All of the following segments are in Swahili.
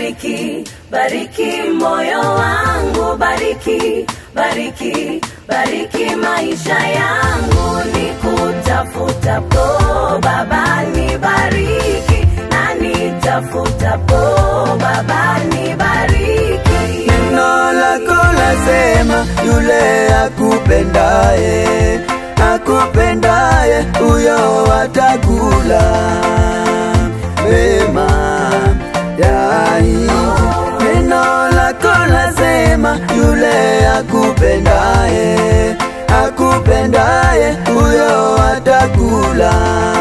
bariki, bariki moyo wangu, bariki, bariki, bariki maisha yangu, nikutafutapo Baba nibariki, na nitafutapo Baba nibariki. Neno lako lasema yule akupendaye, akupendaye huyo atakula mema ya nchi. Neno lako lasema yule akupendaye, akupendaye huyo atakula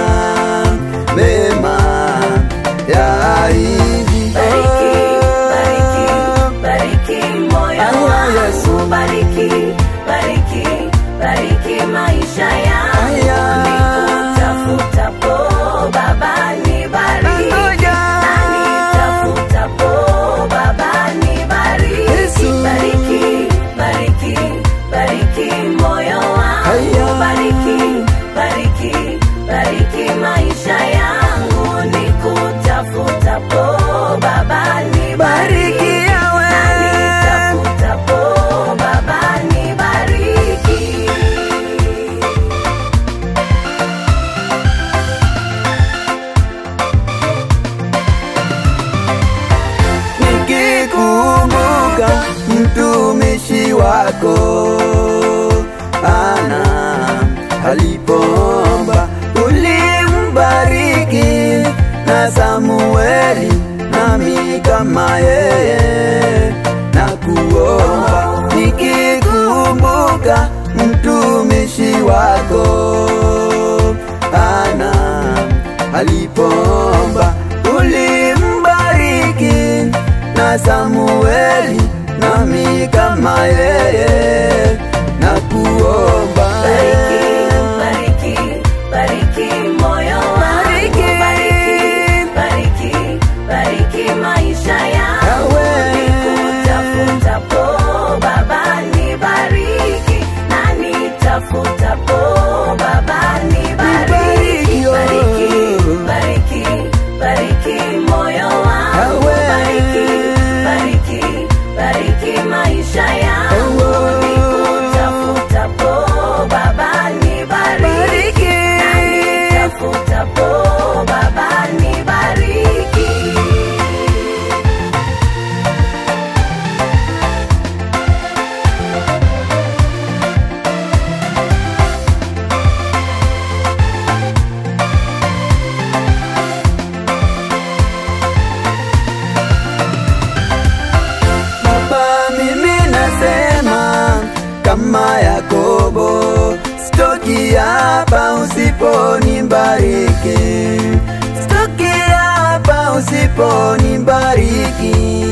mema ya nchi. Bariki, bariki, bariki moyo Aya, wangu, Yesu. bariki, bariki, bariki maisha yangu, Aya. nikutafutapo Baba nibariki, Ngoja. na nitafutapo Baba nibariki. Yesu. Bariki, bariki, bariki moyo wangu, Aya. bariki, bariki, bariki maisha yangu, nikutafutapo Baba nibariki. Bariki yawe. Na nitafutapo Baba nibariki. nikikumbuka mtumishi wako ana alipoomba ulimbariki na Samueli nami kama yeye na kuomba nikikumbuka mtumishi wako ana alipoomba ulimbariki na Samueli nami kama yeye na kuomba Bariki, bariki, bariki moyo wangu, bariki, bariki, bariki maisha yangu, Yawe. nikutafutapo Baba nibariki, na nitafutapo Baba nibariki, Nibariki, oh. bariki, bariki, bariki moyo wangu, Yawe. bariki, bariki, bariki maisha yangu, Oh. nikutafutapo Baba nibariki, na nitafutapo Baba nibariki. Baba, mimi nasema kama Yakobo, sitoki hapa usiponibariki, sitoki hapa usiponibariki,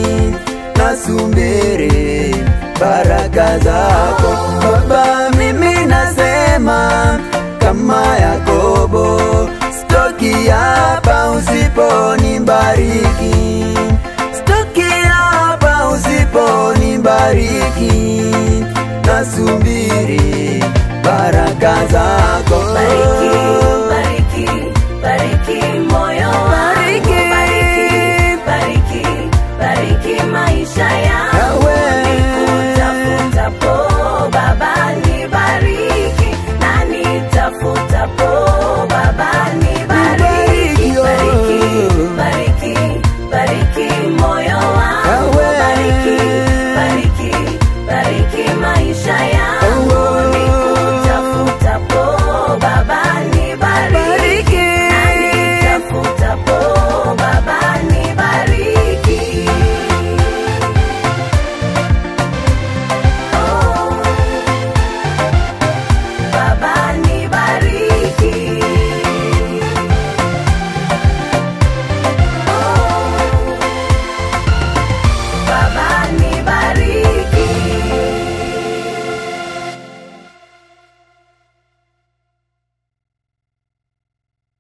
nasubiri baraka zako Baba, mimi nasema kama Yakobo, sitoki hapa usiponibariki Sitoki hapa usiponibariki, nasubiri baraka zako